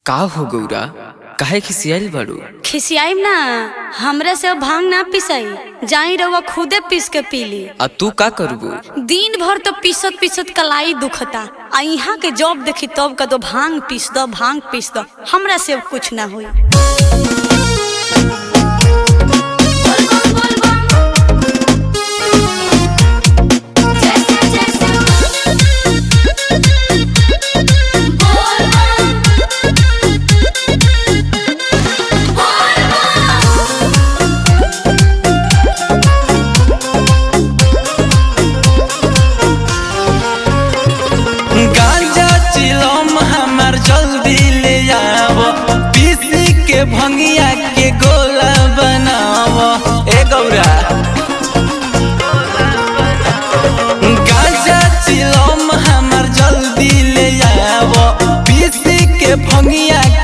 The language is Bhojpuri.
का हो गौरा काहे खिसियाइल बाड़ू खिसियाइम ना हमरा से अब भांग ना पिसाई जाई रउआ खुदे पीस के पीली आ तू का करबू दिन भर तो पीसत पीसत कलाई दुखता आ यहाँ के जॉब देखी तब का तो भांग पीस दो भांग पीस दो हमरा से अब कुछ ना हुई गांजा चिलम हमार जल्दी ले आव पीसी के भंगिया के गोला बनाव ए गौरा गांजा चिलम हमार जल्दी ले आव पीसी के भंगिया